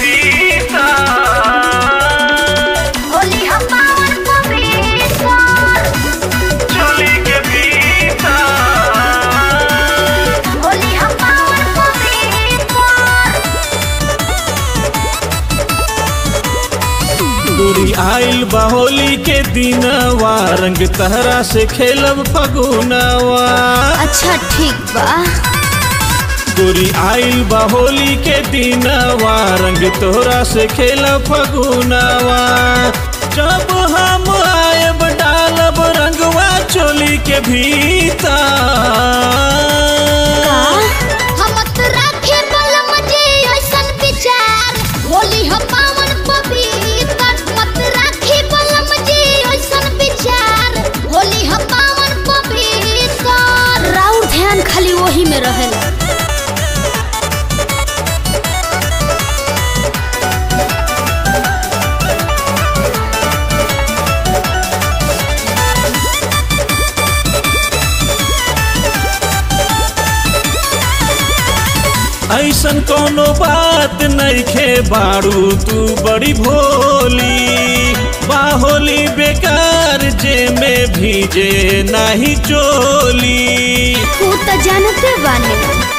भीतर होली हम पावन पवित्र चोली के भीतर होली हम पावन पवित्र दूरी आइल बहोली के दिनवा रंग तहरा से खेलब फगुनवा अच्छा ठीक बा दूरी आइल बहोली के दिनवा रंग तोहरा से खेलब फगुनवा जब हम आयब डालब रंगवा चोली के भीतर हम त राखे बलम जे ऐसन विचार होली हम पावन पवित्र मत राखे बलम जे ऐसन विचार होली हम पावन पवित्र राउर ध्यान खाली वही में रहेला ऐसन कोनो बात नइखे बारू तू बड़ी भोली बाहोली बेकार जे में भीजे नाही चोली तू त जानते बाने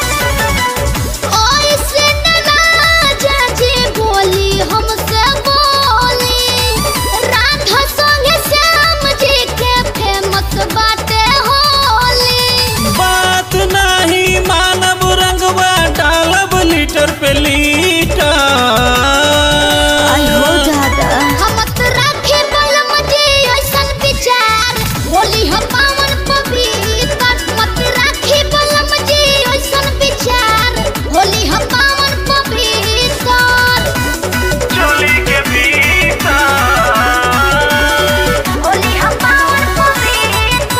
ऐसे न राजा जी बोली हमसे बोली राधा संगे श्याम जी के फेमस बाटे होली बात नाही मानव रंगवा डालब लीटर पे लीटर दादा हम त राखे बलम जी ऐसन विचार होली हम पावन पवित्र मत राखे बलम जी ऐसन विचार होली हम पावन पवित्र चोली के भीतर होली हम पावन पवित्र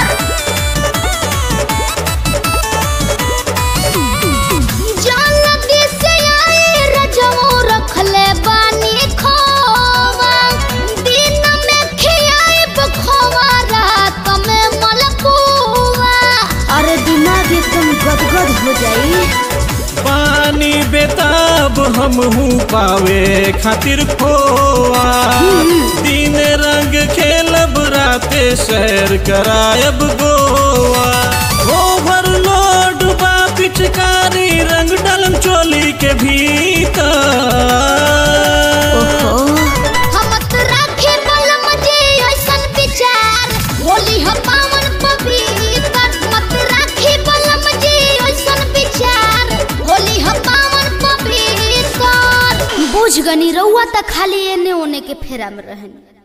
जल्दी से आए रजमो रखले बानी खोवा दिन में खियाए बखोवा रात में मलपुआ अरे दिमाग एकदम गदगद हो जाई पानी बेताब हम हूँ पावे खातिर खोआ दिन रंग खेलब राते शहर करायब गोवा ओवरलोड बा पिचकारी रंग डलम चोली के भीतर हम त राखे बलम जे ऐसन विचार होली हम पावन पवित्र मत राखे बलम जे ऐसन विचार होली हम पावन पवित्र बुझ गनी रउआ त खाली एने ओने के फेरा में रहनी